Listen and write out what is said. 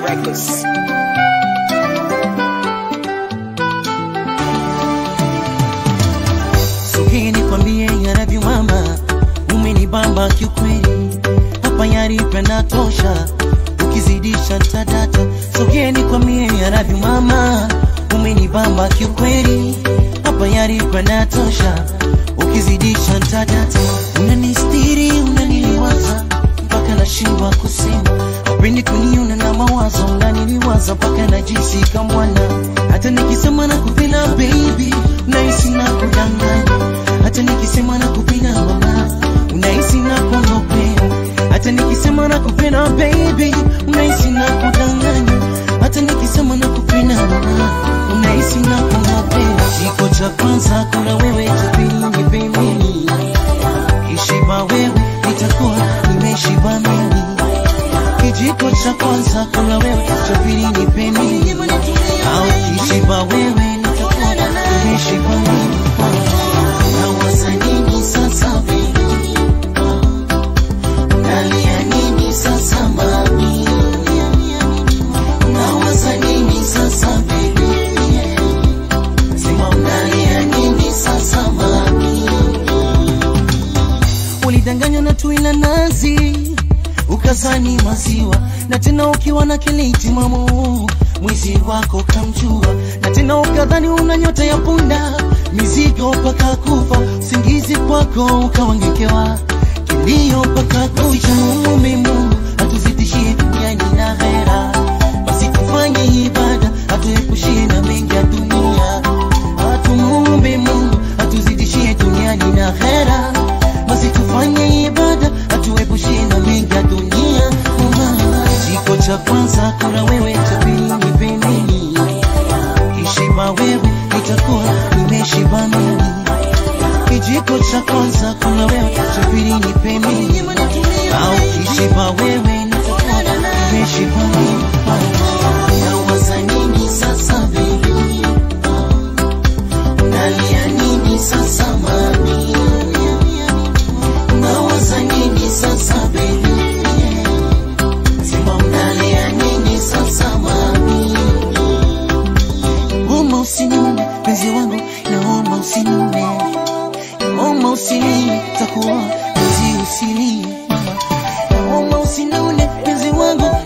Records. Sogea nikwambie yaravyo mama, umenibamba kiukweli, hapa yaripenda tosha, ukizidisha tadata. Sogea nikwambie yaravyo mama, umenibamba kiukweli, hapa yaripenda tosha, ukizidisha tadata. Unanistiri, unaniliwaza mpaka nashindwa kusema, upendi kuniona na mawazo, unaniliwaza mpaka najisi kamwana, hata nikisema nakupenda baby, unahisi na kudanganya, hata nikisema nakupenda mama, unahisi na kuongopea, hata nikisema nakupenda baby, unahisi na kudanganya, hata nikisema nakupenda mama, unahisi na kuongopea. Kiko cha kwanza kuna wewe, cha pili ni pembeni, kishiba wewe nitakuwa nimeshiba mimi kijiko cha kwanza kuna wewe, cha pili ni peni, au kishiba wewe nitakuwa nimeshiba mimi. Nawaza nini sasa baby? Unalia nini sasa mami? Nawaza nini sasa baby? Sema unalia nini sasa mami? ulidanganywa na tui la nazi ukazani maziwa na tena ukiwa na kiliti mamu mwizi wako kamjua na tena ukadhani una nyota ya punda mizigo mpaka kufa usingizi kwako ukawangekewa kilio mpaka kucha mume Mungu atuzidishie duniani na hera basi tufanye ibada atuepushie na mengi ya dunia atumuombe Mungu atuzidishie duniani na hera basi tufanye ibada atuepushie na mengi ya dunia Kiko cha kwanza kuna wewe, cha pili ni pembeni, kishiba wewe nitakuwa nimeshiba mimi. Kijiko cha kwanza kuna wewe, cha pili ni pembeni, au kishiba wewe nitakuwa nimeshiba mimi. Nawaza nini sasa baby? Unalia nini sasa mami? Unawaza nini sasa baby? Sema unalia nini sasa mami? Naomba usinune penzi wangu, naomba usinune, naomba usilie, takuwa penzi usilie mama. Naomba usinune penzi wangu,